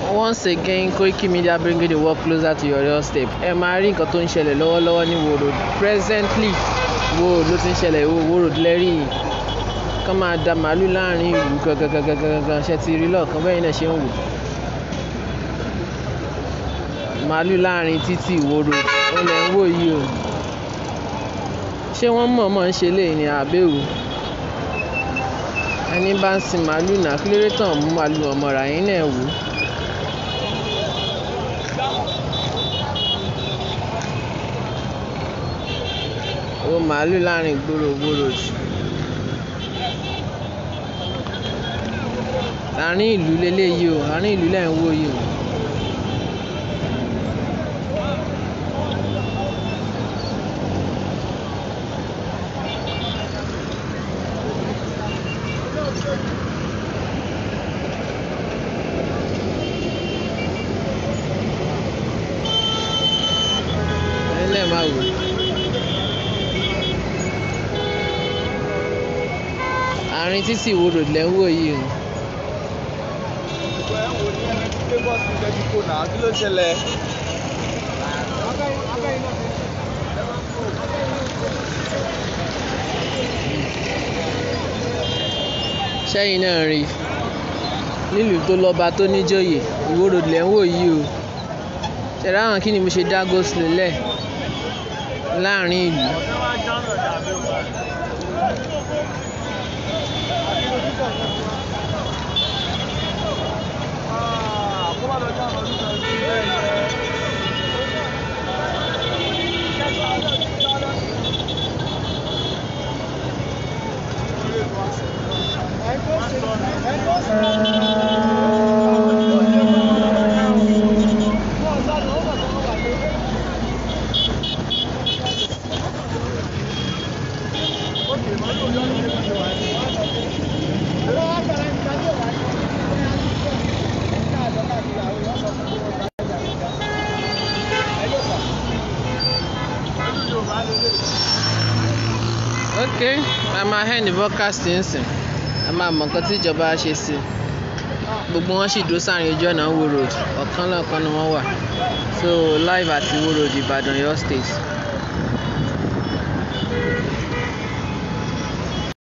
once again Koiki Media bringing the work closer to your doorstep ẹ máa rí nǹkan tó ń ṣẹlẹ̀ lọ́wọ́lọ́wọ́ ní Wo Road presently Wo Road ló ti ń ṣẹlẹ̀ Wo Road lẹ́rìí yìí kán máa da màálù láàrin ìlú gangan ṣe ti rí lọ́ọ̀kan bẹ́ẹ̀ náà ṣe ń wò màálù láàrin títì Wo Road ó lẹ̀ ń wò yìí o ṣé wọ́n mọ̀ọ́mọ̀ ń ṣe léyìí ní àbẹ́wò ẹni bá ń sin màálù náà kí lóore tàn mú màálù ọmọ rà yín náà wò ó màálù láàrin ìgboro Wo Road àárín ìlú leléyìí o àárín ìlú lẹ́ ń wò yìí o. ẹlẹ́ máa wò àárín títì Wo Road lẹ́ ń wò yìí o. kí ló ṣẹlẹ̀? sẹ́yìn náà rí nílùú tó lọ́ba tó níjòyè Wo Road lẹ́ ń wò yìí o ṣẹ̀dá àwọn kí ni mo ṣe dá go slow lẹ̀ láàrin ìlú ok a máa end the broadcast nsìn a máa mọ nǹkan tí ìjọba ṣe sí i gbogbo wọn sì dúró sáàrin ojú ọ̀nà Wo Road ọ̀kan lọ́ọ̀kan ni wọ́n wà so live àti Wo Road Ìbàdàn Ọ̀yọ́ state.